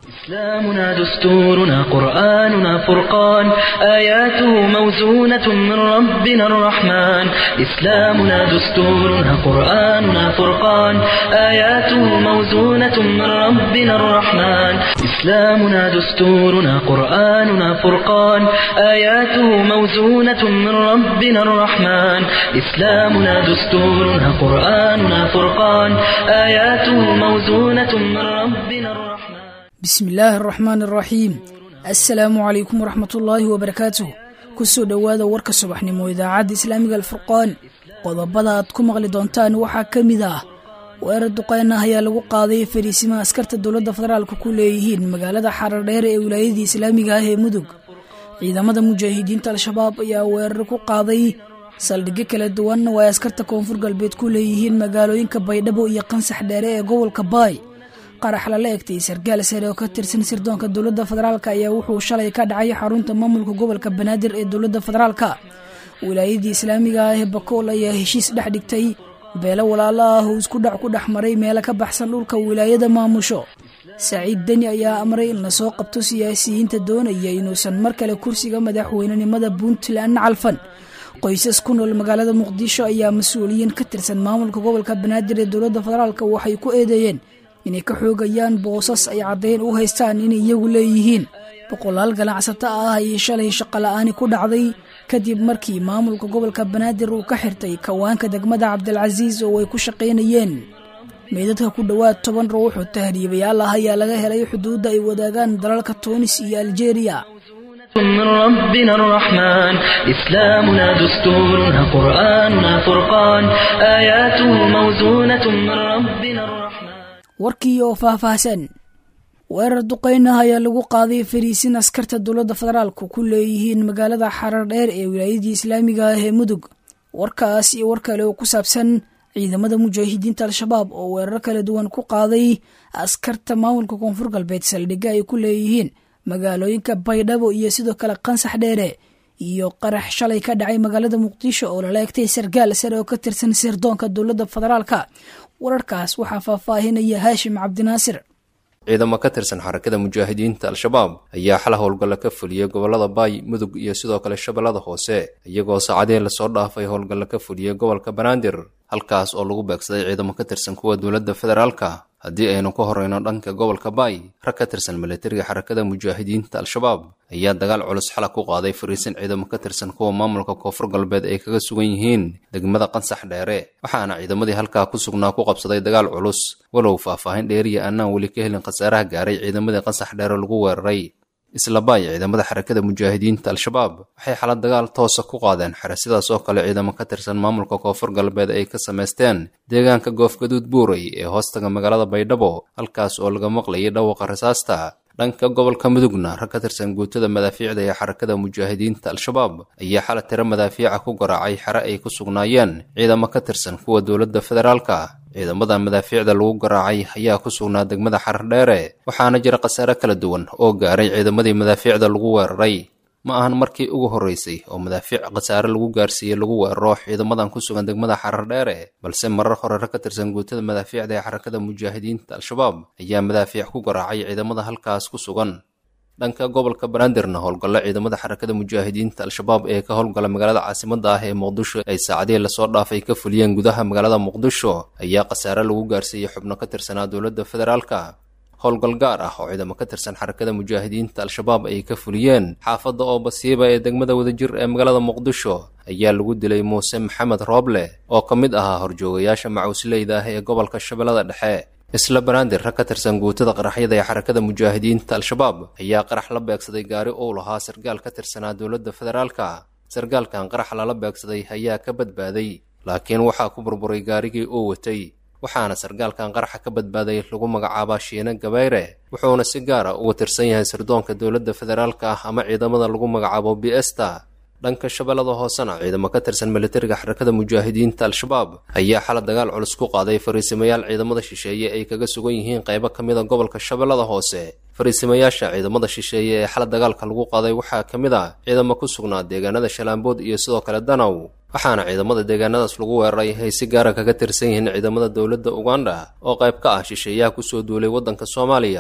إسلامنا دستورنا قرآننا فرقان آياته موزونة من ربنا الرحمن إسلامنا دستورنا قرآننا فرقان آياته موزونة من ربنا الرحمن إسلامنا دستورنا قرآننا فرقان آياته موزونة من ربنا الرحمن إسلامنا دستورنا قرآننا فرقان آياته موزونة من ربنا الرحمن bismi illaahi araxmaan araxiim assalaamu calaykum waraxmatullaahi wabarakaatuh kusoo dhowaada warka subaxnimo idaacadda islaamiga alfurqaan qodobada aad ku maqli doontaan waxaa ka mid ah weerar duqeyn ah ayaa lagu qaaday fariisimaha askarta dowladda federaalka ku leeyihiin magaalada xarardheer ee wilaayadii islaamiga ah ee mudug ciidamada mujaahidiinta al-shabaab ayaa weerar ku qaaday saldhigyo kala duwan oo ay askarta koonfur galbeed ku leeyihiin magaalooyinka baydhabo iyo qansax dheere ee gobolka baay qarax lala egtay sargaal sare oo ka tirsan sirdoonka dowladda federaalk ayaa wuxuu shalay ka dhacay xarunta maamulka gobolka banaadir ee dowladda federaalka wilaayadii islaamiga ah ee bakool ayaa heshiis dhex dhigtay beelo walaalo ah oo isku dhac ku dhex maray meelo ka baxsan dhulka wilaayada maamusho saciid deni ayaa amray in lasoo qabto siyaasiyiinta doonaya inuusan mar kale kursiga madaxweynenimada puntland calfan qoysas ku nool magaalada muqdisho ayaa mas-uuliyiin ka tirsan maamulka gobolka banaadir ee dowladda federaalk waxay ku eedeeyeen inay ka xoogayaan boosas ay caddayn u haystaan inay iyagu leeyihiin boqolaal ganacsato ah ayay shalay shaqola'aani ku dhacday kadib markii maamulka gobolka banaadir uu ka xirtay kawaanka degmada cabdilcasiis oo ay ku shaqaynayeen meydadka ku dhowaad toban ruux oo tahriibayaal ah ayaa laga helay xuduudda ay wadaagaan dalalka tuunis iyo aljeeriya من ربنا الرحمن إسلامنا دستورنا قرآننا فرقان آياته موزونة من ربنا الرحمن warkii oo faahfaahsan weerar duqeynah ayaa lagu qaaday fariisin askarta dowladda federaalku ku leeyihiin magaalada xarar dheer ee wilaayadii islaamiga ah ee mudug warkaas iyo war kale oo ku saabsan ciidamada mujaahidiinta al-shabaab oo weerar kala duwan ku qaaday askarta maamulka koonfur galbeed saldhigga ay ku leeyihiin magaalooyinka baydhabo iyo sidoo kale qansax dheere iyo qarax shalay ka dhacay magaalada muqdisho oo lala egtay sargaal sare oo ka tirsan sirdoonka dowladda federaalka wararkaas waxaa faahfaahinaya haashim cabdinaasir ciidamo ka tirsan xarakada mujaahidiinta al-shabaab ayaa xal howlgalla ka fuliyey gobollada baay mudug iyo sidoo kale shabeellada hoose iyagoo saacadihii lasoo dhaafay howlgalla ka fuliyey gobolka banaadir halkaas oo lagu beegsaday ciidamo ka tirsan kuwa dowladda federaalka haddii aynu ka horreyno dhanka gobolka baay rag ka tirsan milatariga xarakada mujaahidiinta al-shabaab ayaa dagaal culus xala ku qaaday fariisin ciidamo ka tirsan kuwa maamulka koonfur galbeed ay kaga sugan yihiin degmada qansax dheere waxaana ciidamadii halkaa ku sugnaa ku qabsaday dagaal culus walow faahfaahin dheeriya annaan weli ka helin khasaaraha gaaray ciidamadii qansax dheere lagu weeraray isla baay ciidamada xarakada mujaahidiinta al-shabaab waxay xala dagaal toosa ku qaadeen xere sidaas oo kale ciidamo ka tirsan maamulka koonfur galbeed ay ka samaysteen deegaanka goofgaduud buuray ee hoostaga magaalada baydhabo halkaas oo laga maqlayay dhawaqa rasaasta dhanka gobolka mudugna rag ka tirsan guutada madaafiicda ee xarakada mujaahidiinta al-shabaab ayaa xala tiro madaafiica ku garaacay xere ay ku sugnaayeen ciidamo ka tirsan kuwa dowladda federaalka ciidamada madaafiicda lagu garaacay ayaa ku sugnaa degmada xardheere waxaana jira khasaare kala duwan oo gaaray ciidamadii madaafiicda lagu weeraray ma ahan markii ugu horreysay oo madaafiic khasaare lagu gaarsiiyey lagu weeraro ciidamadan ku sugan degmada xardheere balse marar hore rag ka tirsan guutada madaafiicda ee xarakada mujaahidiinta al-shabaab ayaa madaafiic ku garaacay ciidamada halkaas ku sugan dhanka gobolka banaadirna howlgallo ciidamada xarakada mujaahidiinta al-shabaab ee ka howlgala magaalada caasimada ah ee muqdisho ay saacadihii lasoo dhaafay ka fuliyeen gudaha magaalada muqdisho ayaa khasaare lagu gaarsiiyey xubno ka tirsanaa dowladda federaalka howlgal gaar ah oo ciidamo ka tirsan xarakada mujaahidiinta al-shabaab ay ka fuliyeen xaafadda oo basiiba ee degmada wadajir ee magaalada muqdisho ayaa lagu dilay muuse maxamed rooble oo ka mid ahaa horjoogayaasha macuusleyda ah ee gobolka shabeellada dhexe isla banaadir rag ka tirsan guutada qaraxyada ee xarakada mujaahidiinta al-shabaab ayaa qarax la beegsaday gaari uu lahaa sargaal ka tirsanaa dowladda federaalka sargaalkan qarax lala beegsaday ayaa ka badbaaday laakiin waxaa ku burburay gaarigii uu watay waxaana sargaalkan qaraxa ka badbaaday lagu magacaabaa shiine gabayre wuxuuna si gaara uga tirsan yahay sirdoonka dowladda federaalka ah ama ciidamada lagu magacaabo biesta dhanka shabeellada hoosena ciidamo ka tirsan militariga xarakada mujaahidiinta al-shabaab ayaa xala dagaal culus ku qaaday fariisimayaal ciidamada shisheeye ay kaga sugan yihiin qaybo ka mida gobolka shabeellada hoose fariisimayaasha ciidamada shisheeye ee xala dagaalka lagu qaaday waxaa ka mid a ciidamo ku sugnaa deegaanada shalaambood iyo sidoo kale danow waxaana ciidamada deegaanadaas lagu weeraray ay si gaara kaga tirsan yihiin ciidamada dowladda uganda oo qayb ka ah shisheeyaha kusoo duulay waddanka soomaaliya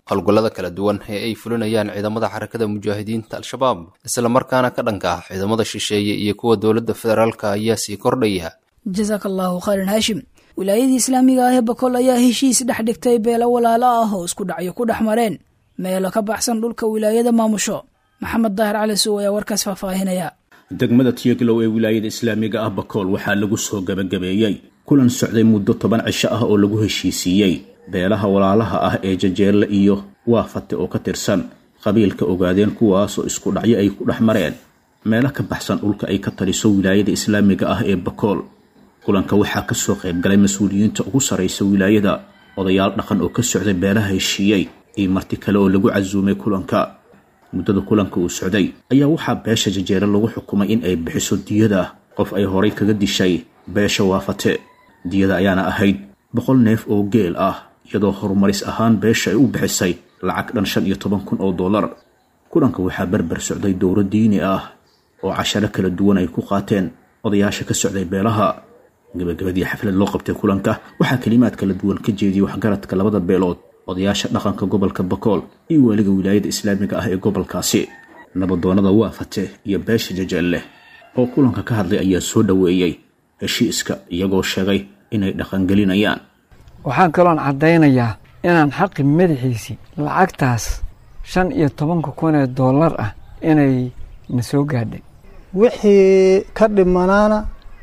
howlgallada kala duwan ee ay fulinayaan ciidamada xarakada mujaahidiinta al-shabaab islamarkaana ka dhanka ah ciidamada shisheeye iyo kuwa dowladda federaalka ayaa sii kordhaya jasaaka allahu khayran haashim wilaayadii islaamiga ah ee bakool ayaa heshiis dhex dhigtay beelo walaalo ah oo isku dhacyo ku dhex mareen meelo ka baxsan dhulka wilaayada maamusho maxamed daahir cali sow ayaa warkaas faahfaahinaya degmada tiyaglow ee wilaayada islaamiga ah bakool waxaa lagu soo gabagabeeyey kulan socday muddo toban cisho ah oo lagu heshiisiiyey beelaha walaalaha ah ee jajeelle iyo waafate oo ka tirsan qabiilka ogaadeen kuwaasoo isku dhacyo ay ku dhex mareen meelo ka baxsan dhulka ay ka taliso wilaayada islaamiga ah ee bakool kulanka waxaa kasoo qaybgalay mas-uuliyiinta ugu sarraysa wilaayada odayaal dhaqan oo ka socday beelaha heshiiyey iyo marti kale oo lagu casuumay kulanka muddada kulanka uu socday ayaa waxaa beesha jajeere lagu xukumay in ay bixiso diyada qof ay horay kaga dishay beesha waafate diyada ayaana ahayd boqol neef oo geel ah iyadoo horumaris ahaan beesha ay u bixisay lacag dhan shan iyo toban kun oo dollar kulanka waxaa berber socday dowro diini ah oo casharo kala duwan ay ku qaateen odayaasha ka socday beelaha gabagabadii xaflad loo qabtay kulanka waxaa kelimaad kala duwan ka jeediyey waxgaradka labada beelood odayaasha dhaqanka gobolka bakool iyo weliga wilaayada islaamiga ah ee gobolkaasi nabadoonada waafate iyo beesha jajeelle oo kulanka ka hadlay ayaa soo dhoweeyey heshiiska iyagoo sheegay inay dhaqangelinayaan waxaan kaloon caddaynayaa inaan xaqi madaxiisii lacagtaas shan iyo tobanka kun ee dollar ah inay na soo gaadhay wixii ka dhimanaana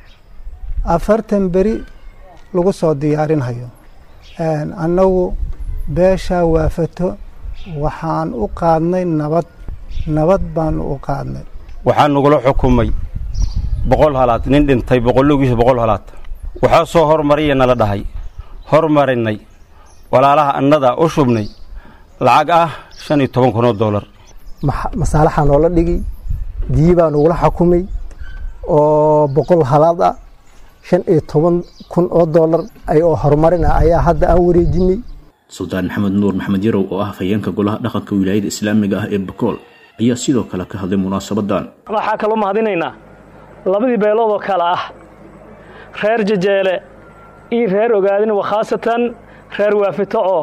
afartan beri lagu soo diyaarinhayo annagu beeshaa waafato waxaan u qaadnay nabad nabad baanu u qaadnay waxaa nagula xukumay boqol halaad nin dhintay boqollogiisa boqol halaad waxaa soo hormariya nala dhahay hormarinay walaalaha annadaa u shubnay lacag ah shan iyo toban kun oo dollar masaalaxaa noola dhigi diyi baa nagula xukumay oo boqol halaad ah shan iyo toban kun oo dollar oo horumarin ah ayaa hadda aan wareejinay suldaan maxamed nuur maxamed yarow oo ah hafayeenka golaha dhaqanka wilaayada islaamiga ah ee bakool ayaa sidoo kale ka hadlay munaasabadan waxaa kaloo mahadinaynaa labadii beelood oo kale ah reer jajeele iyo reer ogaadin wa khaasatan reer waafito oo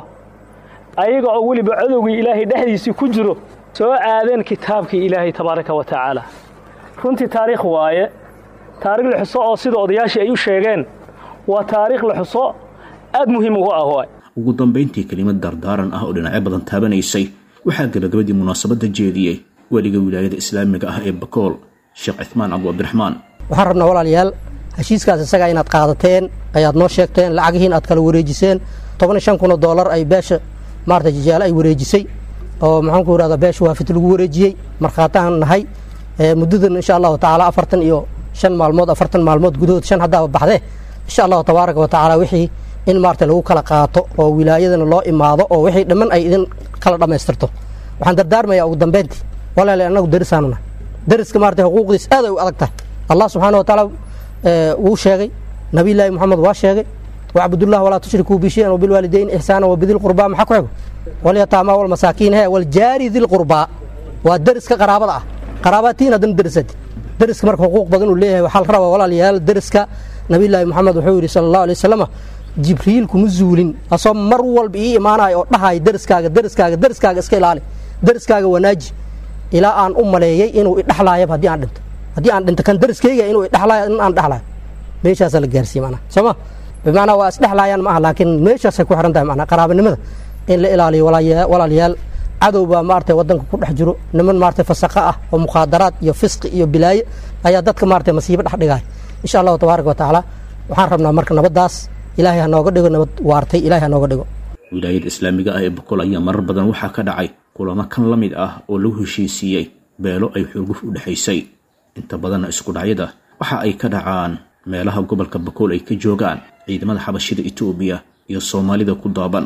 ayaga oo weliba cadowgii ilaahay dhexdiisii ku jiro soo aadeen kitaabkii ilaahay tabaaraka wa tacaala runtii taariikh waaye taarikh la xuso oo sida odayaashii ay u sheegeen waa taariikh la xuso aad muhiim ugu ah waay ugu dambayntii kelimad dardaaran ah oo dhinacyo badan taabanaysay waxaa gabagabadii munaasabadda jeediyey weliga wilaayada islaamiga ah ee bakool sheekh cithmaan cabdu cabdiraxmaan waxaan rabnaa walaalayaal heshiiskaas isagaa inaad qaadateen ayaad noo sheegteen lacagihiin aad kala wareejiseen toban iyo shan kun oo dollar ay beesha maarata jajaale ay wareejisay oo maxaan ku irahdaa beesha waafit lagu wareejiyey markhaataan nahay muddadan insha allahu tacaala afartan iyo shan maalmood afartan maalmood gudahood shan haddaaba baxdee insha allahu tabaaraka wa tacaala wixii in maarata lagu kala qaato oo wilaayadana loo imaado oo wixii dhamman ay idin kala dhammaystirto waxaan dardaarmayaa ugu dambeyntii walaala annagu darisaanu nahay dariska maarata xuquuqdiis aad ay u adag tahay allah subxaana wa tacaala wuu sheegay nabiyllaahi moxamed waa sheegay wacbudullah walaa tushrikuu bishayan wabilwaalidayn ixsaana wabidilqurbaa maxaa ku xigo walyataamaa walmasaakiin he waljaari dilqurbaa waa dariska qaraabada ah qaraabatiin haddana darisadi dariska marka xuquuq badan uu leeyahay waxaa la rabaa walaalayaal dariska nabiyllaahi moxamed wuxuu yidhi sala allahu alay wasalam jibriil kuma zuulin asoo mar walba ii imaanayo oo dhahayo dariskaaga dariskaaga dariskaaga iska ilaali dariskaaga wanaaji ilaa aan u maleeyey inuu idhexlaayaba haddii aan dhinto haddii aan dhinto kan dariskayga inuu idhexlaayo in aan dhexlaayo meeshaasaa la gaarsiiye manaa soo ma bimacnaa waa isdhexlaayaan ma aha laakiin meeshaasay ku xihan tahay manaa qaraabanimada in la ilaaliyo walaalayaal cadow baa maarata waddanka ku dhex jiro niman maarata fasaqa ah oo mukhaadaraad iyo fisqi iyo bilaaye ayaa dadka maarata masiibo dhex dhigaya insha allahu tabaaraka wa tacaala waxaan rabnaa marka nabaddaas ilaahay ha nooga dhigo nabad waartay ilahay ha nooga dhigo wilaayada islaamiga ah ee bakool ayaa marar badan waxaa ka dhacay kulamo kan la mid ah oo lagu heshiisiiyey beelo ay xurguf u dhexaysay inta badanna isku dhacyada waxa ay ka dhacaan meelaha gobolka bakool ay ka joogaan ciidamada xabashida etoobiya iyo soomaalida ku daaban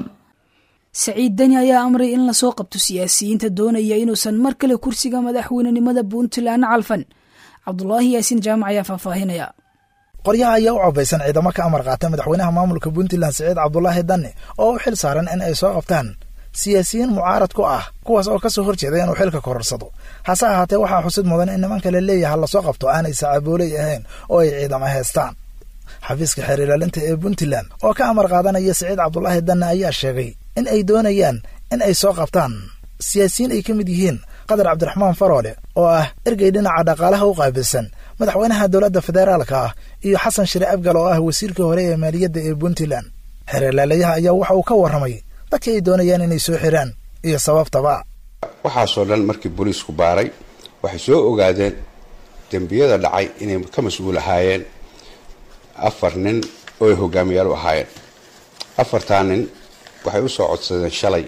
saciid deni ayaa amray in lasoo qabto siyaasiyiinta doonaya inuusan mar kale kursiga madaxweynenimada puntland calfan cabdulaahi yaasiin jaamac ayaa faahfaahinaya qoryaha ayaa u cobaysan ciidamo ka amar qaata madaxweynaha maamulka puntland siciid cabdulaahi danne oo u xil saaran in ay soo qabtaan siyaasiyiin mucaarad ku ah kuwaas oo kasoo horjeeda inuu xilka kororsado hase ahaatee waxaa xusid mudan in nimanka la leeyaha lasoo qabto aanay sacabooley ahayn oo ay ciidamo haystaan xafiiska xeer ilaalinta ee puntland oo ka amar qaadanaya siciid cabdulaahi danne ayaa sheegay in ay doonayaan in ay soo qabtaan siyaasiyiin ay ka mid yihiin qadar cabdiraxmaan faroole oo ah ergey dhinaca dhaqaalaha u qaabilsan madaxweynaha dowladda federaalka ah iyo xasan shire abgal oo ah wasiirkii hore ee maaliyadda ee puntland xeerlaalayaha ayaa waxa uu ka warramay dadkii ay doonayaan inay soo xiraan iyo sababtaba waxaasoo dhan markii booliisku baaray waxay soo ogaadeen dembiyada dhacay inay ka mas-uul ahaayeen afar nin oo ay hogaamiyaal u ahaayeen afartaa nin waxay u soo codsadeen shalay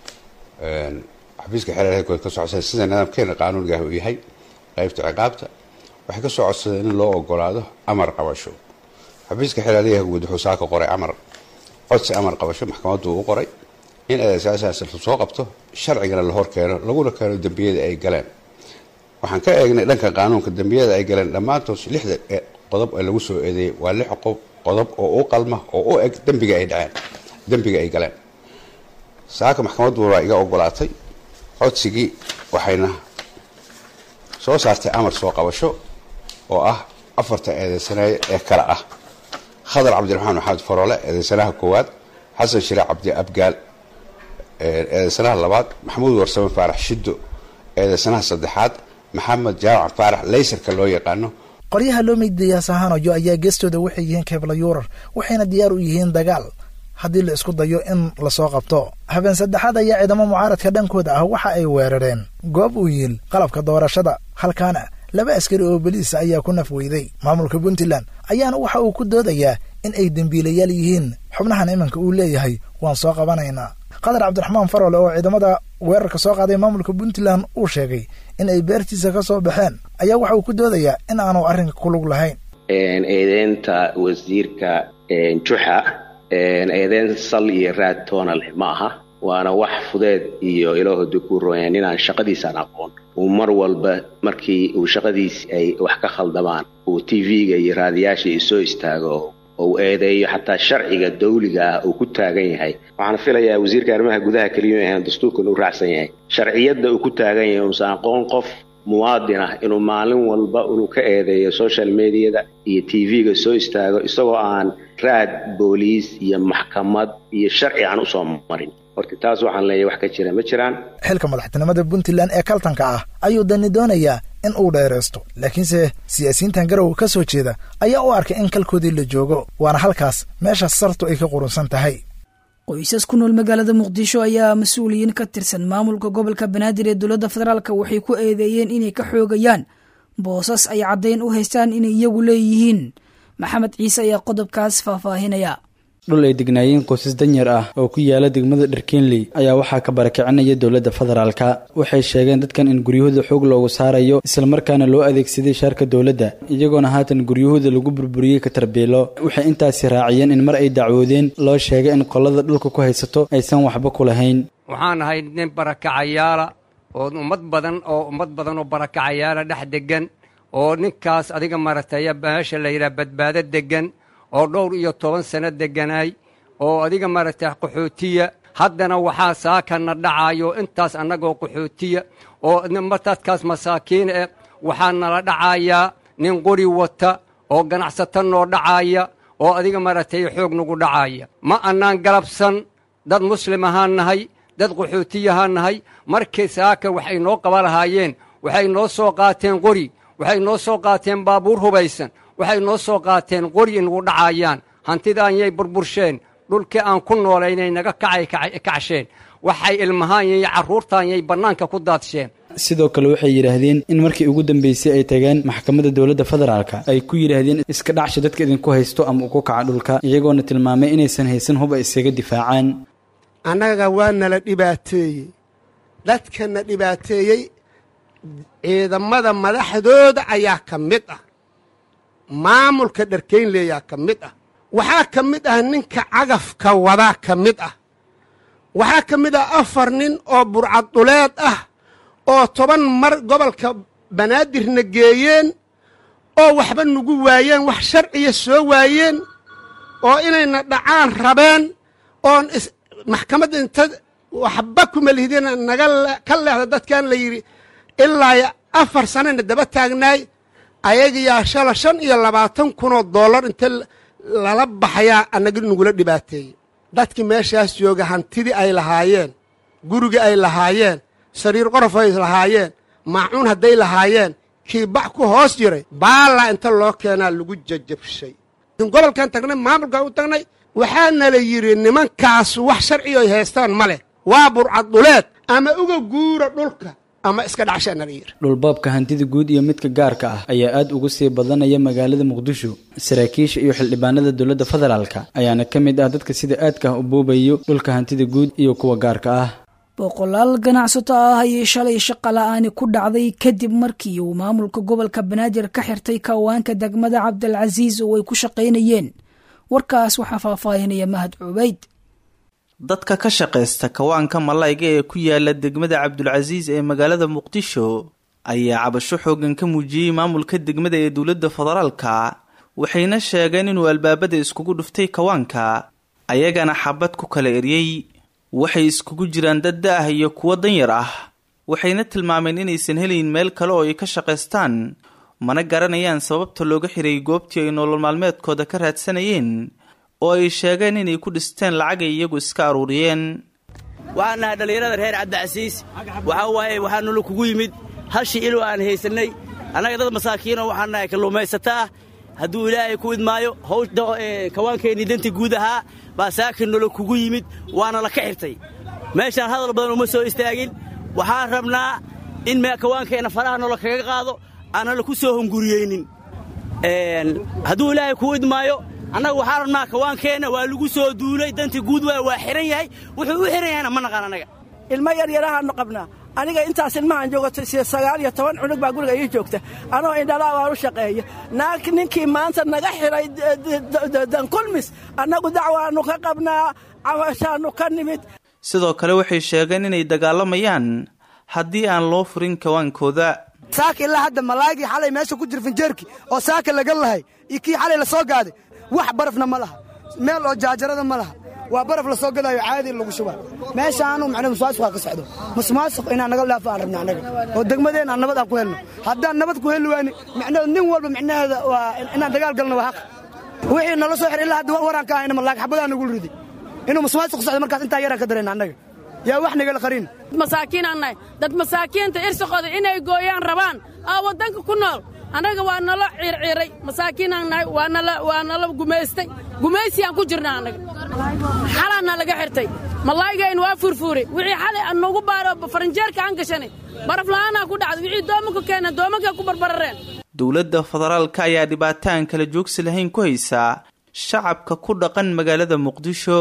xafiiska xeerkood ka soo codsadeen sida nidaamkeena qaanuunigaah uu yahay qaybta ciqaabta waxay ka soo codsadeen in loo ogolaado amar qabasho xafiiska xeeraalyaha guud wuxuu saaka qoray amar codsi amar qabasho maxkamaddu u qoray in eedasaasaas la soo qabto sharcigana la hor keeno laguna keeno dembiyada ay galeen waxaan ka eegnay dhanka qaanuunka dembiyada ay galeen dhammaantood lixda qodob ee lagu soo eedeeyey waa lix qodob oo u qalma oo u eg dembiga ay dhaceen dembiga ay galeen saaka maxkamaddu waa iga ogolaatay codsigii waxayna soo saartay amar soo qabasho oo ah afarta eedeysanaye ee kale ah khadar cabdiraxmaan maxamed faroole eedeysanaha koowaad xasan shire cabdi abgaal eedeysanaha labaad maxamuud warsame faarax shiddo eedeysanaha saddexaad maxamed jaamac faarax laysarka loo yaqaano qoryaha loo meydaya sahanojo ayaa geestooda waxay yihiin keebla yuurar waxayna diyaar u yihiin dagaal haddii la isku dayo in lasoo qabto habeen saddexaad ayaa ciidamo mucaaradka dhankooda ah waxa ay weerareen goob uu yiil qalabka doorashada halkaana laba askari oo boliisa ayaa ku naf weyday maamulka puntland ayaana waxa uu ku doodayaa in ay dembiilayaal yihiin xubnahan iminka uu leeyahay waan soo qabanaynaa qadar cabdiraxmaan farole oo ciidamada weerarka soo qaaday maamulka puntland uu sheegay in ay beertiisa ka soo baxeen ayaa waxa uu ku doodayaa in aanu arrinka ku lug lahayn eedeynta wasiirka juxa eedeyn sal iyo raad toona leh ma aha waana wax fudeed iyo ilaahoda ku royaan inaan shaqadiisaan aqoon uu mar walba markii uu shaqadiisi ay wax ka khaldamaan uu t v-ga iyo raadiyaasha isoo istaago ou eedeeyo xataa sharciga dawliga ah uu ku taagan yahay waxaan filayaa wasiirka arrimaha gudaha keliya ahan dastuurkan uu raacsan yahay sharciyadda uu ku taagan yahay uusan aqoon qof muwaadin ah inuu maalin walba inuu ka eedeeyo social mediada iyo t v-ga soo istaago isagoo aan raad booliis iyo maxkamad iyo sharci aan usoo marin horta taas waxaan leeyahay wax ka jira ma jiraan xilka madaxtinimada puntland ee kaltanka ah ayuu dani doonayaa in uu dheeraysto laakiinse siyaasiyiintan garow ka soo jeeda ayaa u arkay in kalkoodii la joogo waana halkaas meesha sartu ay ka qurunsan tahay qoysas ku nool magaalada muqdisho ayaa mas-uuliyiin ka tirsan maamulka gobolka banaadir ee dowladda federaalk waxay ku eedeeyeen inay ka xoogayaan boosas ay caddayn u haystaan inay iyagu leeyihiin maxamed ciise ayaa qodobkaas faahfaahinaya dhul ay degnaayeen qoysas danyar ah oo ku yaala degmada dharkeenley ayaa waxaa ka barakicinaya dowladda federaalka waxay sheegeen dadkan in guryahooda xoog loogu saarayo islamarkaana loo adeegsaday shaarka dowladda iyagoona haatan guryahooda lagu burburiyey ka tarbiilo waxay intaasi raaciyeen in mar ay dacwoodeen loo sheegay in qolada dhulka ku haysato aysan waxba ku lahayn waxaan ahay nin barakacayaala oo ummad badan oo ummad badan oo barakacayaala dhex degan oo ninkaas adiga marataya meesha la yidhaha badbaado degan oo dhowr iyo toban sano degganaay oo adiga maaragtay qaxootiya haddana waxaa saakana dhacaayo intaas annagoo qaxootiya oo dadkaas masaakiin eh waxaa nala dhacayaa nin qori wata oo ganacsato noo dhacaaya oo adiga maaragtay xoog nagu dhacaaya ma annaan galabsan dad muslim ahaan nahay dad qaxootiyahaan nahay markii saaka waxay noo qaba lahaayeen waxay noo soo qaateen qori waxay noo soo qaateen baabuur hubaysan waxay noo soo qaateen qori nagu dhacaayaan hantidaanyay burbursheen dhulkii aan ku noolaynay naga kacay kacsheen waxay ilmahaanyay carruurtaanyay bannaanka ku daadsheen sidoo kale waxay yidhaahdeen in markii ugu dambeysay ay tageen maxkamadda dowladda federaalka ay ku yidhaahdeen iska dhacsha dadka idinku haysto ama uku kaca dhulka iyagoona tilmaamay inaysan haysan hub ay iskaga difaacaan annaga waa nala dhibaateeyey dadkana dhibaateeyey ciidamada madaxdooda ayaa ka mid ah maamulka dharkaynleeyaa ka mid ah waxaa ka mid ah ninka cagafka wadaa ka mid ah waxaa ka mid ah afar nin oo burcaduleed ah oo toban mar gobolka banaadirna geeyeen oo waxba nagu waayeen wax sharciya soo waayeen oo inayna dhacaan rabeen oon maxkamadda inta waxba kuma lihdina naga ka leexda dadkan la yidhi ilaa afar sanana daba taagnaay ayagiyaa shala shan iyo labaatan kunoo dollar inta lala baxayaa annaga nagula dhibaateeyey dadkii meeshaas jooga hantidii ay lahaayeen guriga ay lahaayeen sariir qorof ay lahaayeen maacuun hadday lahaayeen kii bax ku hoos jiray baallaa inta loo keenaa lagu jajabshay gobolkan tagnay maamulkan u tagnay waxaana la yidhi nimankaas wax sharcigo ay haystaan ma leh waa burcad dhuleed ama uga guura dhulka ama iska dhacshaana la yidhi dhulbaabka hantida guud iyo midka gaarka ah ayaa aad ugu sii badanaya magaalada muqdisho saraakiisha iyo xildhibaanada dowladda federaalka ayaana ka mid ah dadka sida aadka ah u boobayo dhulka hantida guud iyo kuwa gaarka ah boqolaal ganacsato ah ayay shalay shaqa la-aani ku dhacday kadib markii uu maamulka gobolka banaadir ka xirtay kawaanka degmada cabdilcasiis oo ay ku shaqaynayeen warkaas waxaa faahfaahinaya mahad cubayd dadka ka shaqaysta kawaanka malayga ee ku yaala degmada cabdulcasiis ee magaalada muqdisho ayaa cabasho xoogan ka muujiyey maamulka degmada ee dowladda federaalka waxayna sheegeen inuu albaabada iskugu dhuftay kawaanka ayagana xabad ku kala eryey waxay iskugu jiraan dad da-ah iyo kuwo danyar ah waxayna tilmaameen inaysan helayn meel kale oo ay ka shaqaystaan mana garanayaan sababta looga xiray goobtii ay nolol maalmeedkooda ka raadsanayeen oo ay sheegeen inay ku dhisteen lacagay iyagu iska aruuriyeen waxaan nahay dhallinyarada reer cabdicasiis waxaa waaye waxaa nolo kugu yimid halshii ilo aan haysannay annaga dad masaakiinoo waxaan nahay kalluumaysato ah hadduu ilaahay ku idmaayo hawsha kawaankeennii dantii guud ahaa baa saakin nolo kugu yimid waana la ka xirtay meeshaan hadal badan uma soo istaagin waxaan rabnaa in kawaankeenna faraha nolo kaga qaado aanna laku soo hunguriyeynin hadduu ilaahay kuu idmaayo annaga waxaan rabnaa kawaankeenna waa lagu soo duulay dantii guud waa waa xihan yahay wuxuu u xihan yahayna ma naqaan annaga ilmo yaryarahaannu qabnaa aniga intaas ilmahaan joogato sagaal iyo toban cunug baa guriga ii joogta anoo indhalaa waan u shaqeeya naag ninkii maanta naga xiray dankulmis annagu dacwaannu ka qabnaa cawashaannu ka nimid sidoo kale waxay sheegeen inay dagaalamayaan haddii aan loo furin kawaankooda saaka ilaa hadda malaagii xalay meesha ku jira finjeerki oo saaka laga lahay iyo kii xalay la soo gaaday wax barafna ma laha meel oo jaajarada ma laha waa baraf la soo gadaayo caadi lagu shubaa meeshaanu macnaa musmaasuqaa ka socdo musmaasuq inaan naga dhaafo aan rabna annaga oo degmadeen aan nabad aan ku helno haddaan nabad ku heli waani macnaheedu nin walba macnaheeda waa inaan dagaal galno waa xaq wixii nala soo xir ilaa hadda waraan ka ahayna malaag xabadaan nagu ridi inuu musmaasuq socdo markaas intaa yaraan ka darayna annaga yaa wax nagala qarin masaakiinaan nahay dad masaakiinta irsiqooda inay gooyaan rabaan aa waddanka ku nool annaga waa nala ciirciiray masaakiinaan nahay waa nala gumaystay gumaysiyaan ku jirna annaga xalaanna laga xirtay malaaygayn waa furfuuray wixii xalay nagu baaro faranjeerka aan gashanay baraf la'aanaa ku dhacday wixii doomanka keeneen doomanka ku barbarareen dowladda federaalka ayaa dhibaataan kala joogsi lahayn ku haysaa shacabka ku dhaqan magaalada muqdisho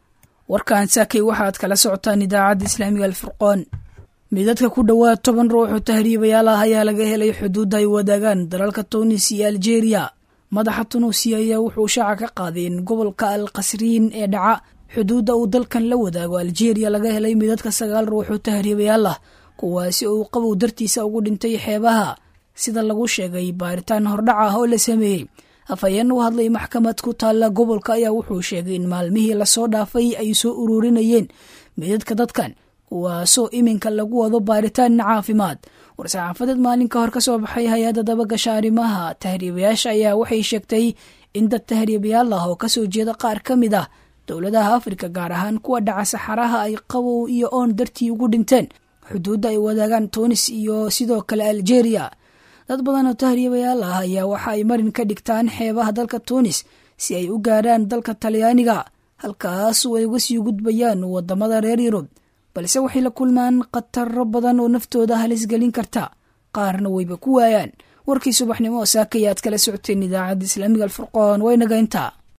warkan saakay waxaad kala socotaan idaacadda islaamiga alfurqoon midadka ku dhowaad toban ruux oo tahriibayaal ah ayaa laga helay xuduudda ay wadaagaan dalalka tunis iyo aljeeriya madaxa tunuusiya ayaa wuxuu shaaca ka qaaday in gobolka al qasriin ee dhaca xuduudda uu dalkan la wadaago aljeeriya laga helay midadka sagaal ruux oo tahriibayaal ah kuwaasi uu qabow dartiisa ugu dhintay xeebaha sida lagu sheegay baaritaan hordhac ah oo la sameeyey afhayeen u hadlay maxkamad ku taalla gobolka ayaa wuxuu sheegay in maalmihii lasoo dhaafay ay soo ururinayeen midadka dadkan kuwaasoo iminka lagu wado baaritaan caafimaad war-saxaafadeed maalin ka hor ka soo baxay hay-adda dabagasha arrimaha tahriibayaasha ayaa waxay sheegtay in dad tahriibayaal ah oo kasoo jeeda qaar ka mid ah dowladaha afrika gaar ahaan kuwa dhaca saxaraha ay qabow iyo oon dartii ugu dhinteen xuduudda ay wadaagaan tunis iyo sidoo kale aljeeriya dad badan oo tahriibayaal ah ayaa waxa ay marin ka dhigtaan xeebaha dalka tunis si ay u gaarhaan dalka talyaaniga halkaasu ay uga sii gudbayaan wadamada reer yurub balse waxay la kulmaan khataro badan oo naftooda halis gelin karta qaarna wayba ku waayaan warkii subaxnimo oo saakayaad kala socoteen idaacadda islaamiga alfurqoon waynaga intaa